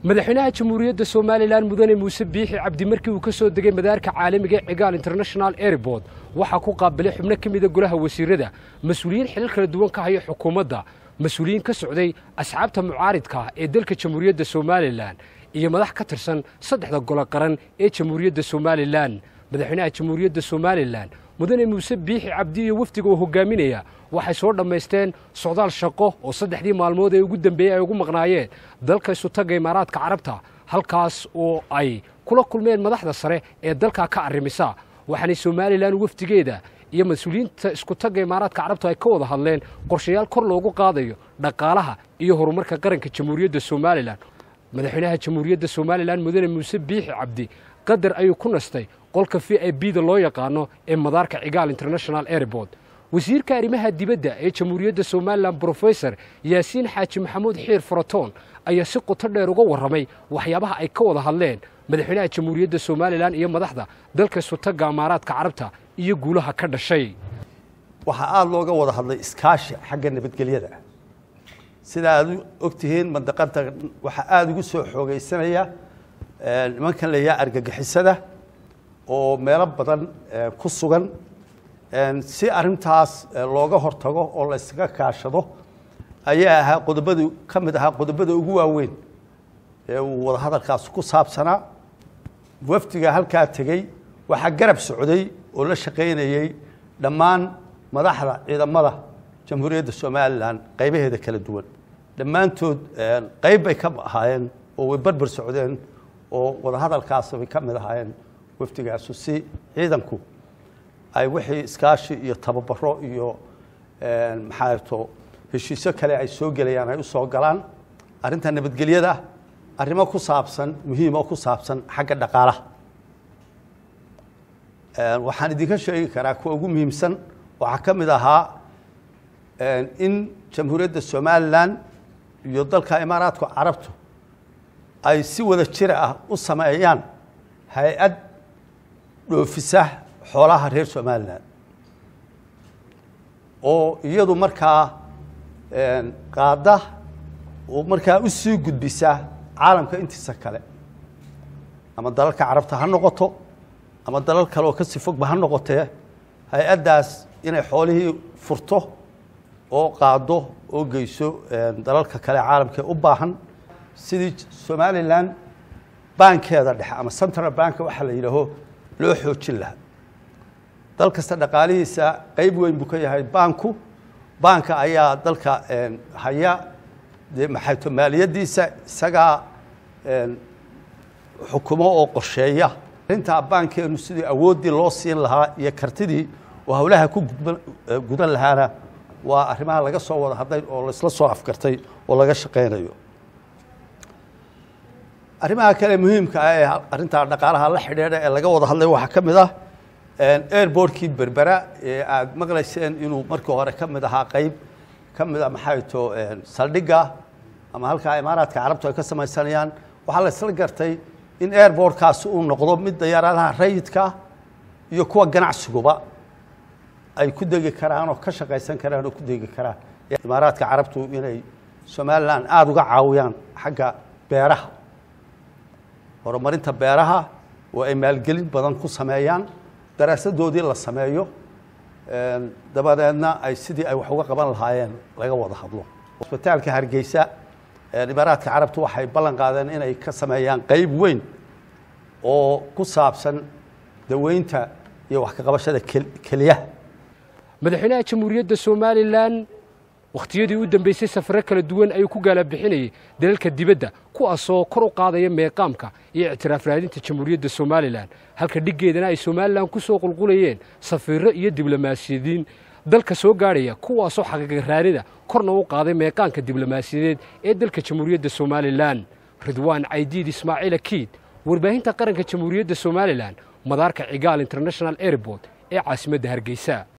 madaxweynaha jamhuuriyadda somalilan mudane muuse biixi cabdi markii uu ka soo degay madaarka caalamiga ee cigaal international airport waxaa ku qaabilay xubno ka mida golaha wasiirada mas-uuliyiin xilal kala duwan ka haya xukuumadda mas-uuliyiin ka socday asxaabta mucaaridka ee dalka jamhuuriyadda somalilan iyo madax ka tirsan saddexda golo qaran ee jamhuuriyadda somalilan madaxweynaha jamhuuriyadda somalilan mudane muuse biixi cabdi iyo wafdiga oo hogaaminaya waxay soo dhammaysteen socdaal shaqo oo saddexdii maalmood ee ugu dambeeyey ay ugu maqnaayeen dalka isutaga imaaraadka carabta halkaas oo ay kula kulmeen madaxda sare ee dalkaa ka arrimisa waxaanay somalilan wafdigeeda iyo mas-uuliyiinta iskutagga imaaraadka carabta ay ka wada hadleen qorshayaal kor loogu qaadayo dhaqaalaha iyo horumarka qaranka jamhuuriyadda somalilan madaxweynaha jamhuuriyadda somalilan mudane muuse biixi cabdi qadar ayuu ku nastay qolka v i b da loo yaqaano ee madaarka cigaal international airport wasiirka arrimaha dibadda ee jamhuuriyadda somalilan brofesor yaasiin xaaji maxamuud xiir faratoon ayaa si qoto dheer uga warramay waxyaabaha ay ka wada hadleen madaxweynaha jamhuuriyadda somalilan iyo madaxda dalka isutagga imaaraadka carabta iyo guulaha ka dhashay waxaa aada looga wada hadlay iskaashi xagga nabadgelyada sida aad u ogtihiin mandaqada waxaa aada ugu soo xoogeysanaya nimankan la yaha argagixisada oo meelo badan ku sugan si arintaas looga hortago oo la yskaga kaashado ayaa ahaa qodobada ka mid ahaa qodobada ugu waaweyn ee uu wadahadalkaas ku saabsanaa wafdiga halkaa tegey waxaa garab socday oo la shaqaynayey dhammaan madaxda ciidamada jamhuuriyadda somalilan qaybaheeda kala duwan dhammaantood qayb bay ka ahaayeen oo way barbar socdeen oo wadahadalkaas bay ka mid ahaayeen wafdigaasu si ciidanku ay wixii iskaashi iyo tababaro iyo maxaato heshiisyo kale ay soo gelayaan ay u soo galaan arrinta nabadgelyada arrimo ku saabsan muhiimo ku saabsan xagga dhaqaalaha waxaan idinka sheegi karaa kuwa ugu muhiimsan waxaa ka mid ahaa in jamhuuriyadda somalilan iyo dalka imaaraadku carabtu ay si wada jira ah u sameeyaan hay-ad dhoofisa xoolaha reer somalilan oo iyadu markaa qaada oo markaa u sii gudbisa caalamka intiisa kale ama dalalka carabta ha noqoto ama dalal kale oo ka sii fogba ha noqotee hay-addaas inay xoolihii furto oo qaado oo geyso dalalka kale caalamka u baahan sidii somalilan baankeeda dhexe ama central bank waxaa la yidhaaho loo xoojin lahaa dal kasta dhaqaalihiisa qayb weyn buu ka yahay baanku baanka ayaa dalka haya dee maxayto maaliyaddiisa isagaa xukumo oo qorsheeya arrintaa baankeenu sidii awooddii loo siin lahaa iyo kartidii oo howlaha ku gudan lahaana waa arrimaha laga soo wada hadlay oo laisla soo afgartay oo laga shaqaynayo arrimaha kale muhiimka ah ee arrintaa dhaqaalaha la xidhiidha ee laga wada hadlay waxaa ka mid ah airbortkii berbera ee aada maqlayseen inuu markii hore ka mid ahaa qayb ka mid a maxay to saldhigga ama halkaa imaaraadka carabtu ay ka samaysanayaan waxaa la isla gartay in airbortkaasi uu noqdo mid dayaaradaha rayidka iyo kuwa ganacsiguba ay ku degi karaan oo ka shaqaysan karaan oo ku degi karaan imaaraadka carabtu inay somalilan aada uga caawiyaan xagga beeraha horumarinta beeraha oo ay maalgelin badan ku sameeyaan daraasadoodii la sameeyo dabadeedna ay sidii ay wax uga qaban lahaayeen laga wada hadlo cusbitaalka hargeysa imaaraadka carabtu waxay ballan qaadeen inay ka sameeyaan qayb weyn oo ku saabsan daweynta iyo wax ka qabashada keliyaha madaxweynaha jamhuuriyadda somalilan wakhtiyadii u dambeysay safaro kala duwan ayuu ku gaalabixinayay dalalka dibadda kuwaasoo kor u qaadaya meeqaamka iyo ictiraaf raadinta jamhuuriyadda somalilan halka dhiggeedana ay somalilan ku soo qulqulayeen safiirro iyo diblomaasiyadiin dalka soo gaadhaya kuwaasoo xaqiiqaraanida korna u qaaday meeqaanka diblomaasiyadeed ee dalka jamhuuriyadda somalilan ridwaan caydiid ismaaciil akiid warbaahinta qaranka jamhuuriyadda somalilan madaarka cigaal international airport ee caasimadda hargeysa